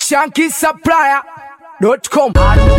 shankisupplier.com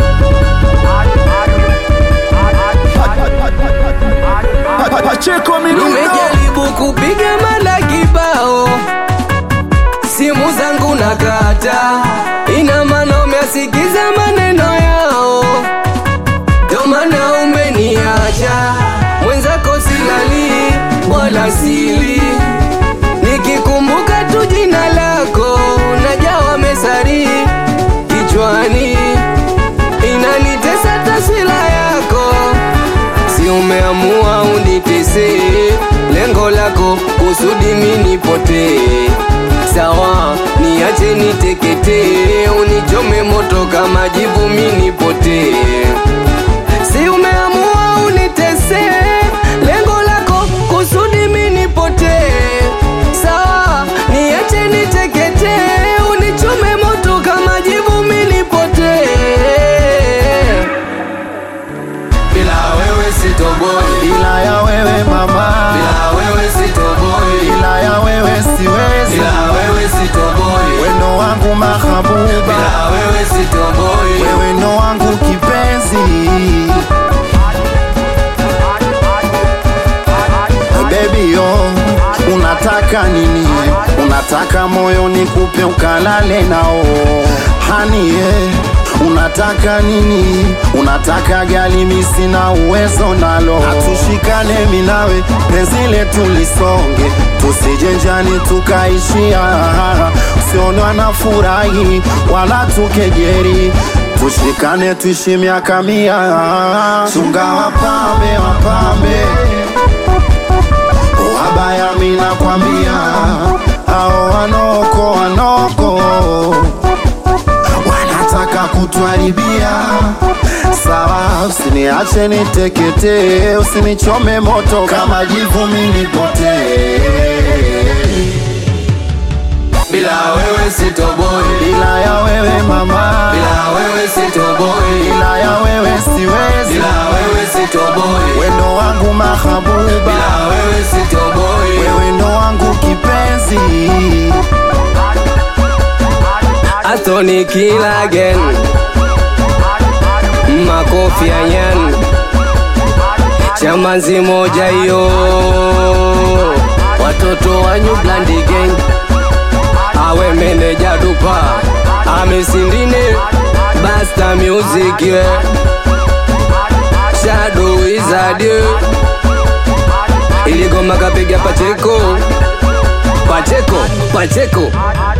Pacheco Mirundo Nimejaribu kupiga mala kibao, simu zangu nakata, ina maana umeasikiza maneno yao, ndo maana umeniacha mwenzako, silali wala sili, nikikumbuka tu jina lako najawa mesari kichwani, inanitesa taswira yako si umeamua unitese, lengo lako kusudi mimi nipotee. Sawa, niache niteketee, unichome moto kama jivu mimi nipotee. Si umeamua unitese, lengo lako kusudi mimi nipotee. Sawa, niache niteketee, unichome moto kama jivu mimi nipotee. Bila wewe sitoboi, Bila ya wewe mama bila wewe sitoboi, Bila ya wewe siwezi bila wewe sitoboi, Wendo wangu mahabuba bila wewe sitoboi. Wewe ndo wangu kipenzi Baby yo Unataka nini Unataka moyo nikupe ukalale nao Hani eh Unataka nini? Unataka gali mi sina uwezo nalo, hatushikane minawe penzi letu lisonge, tusijenjani tukaishia, usionwa na furahi wala tukejeri, tushikane tuishi miaka mia, chunga wapambe wapambe wabaya, mina kwambia ao wanoko wanoko wanataka kutwaribia. Sawa, usiniache niteketee, usinichome moto kama jivu mimi nipotee. Bila wewe sitoboi, Bila ya wewe mama, bila wewe sitoboi, bila ya wewe siwezi, bila wewe sitoboi, wendo wangu mahabuba, bila wewe sitoboi. wewe ndo wangu kipenzi. Anthony Killer again Makofi ya Yan Chamanzi moja hiyo Watoto wa New Blandi Gang Awe meneja dupa Amesindine Basta Music yeah. Shadow Wizard yeah. Iligoma kapiga Pacheko Pacheko Pacheko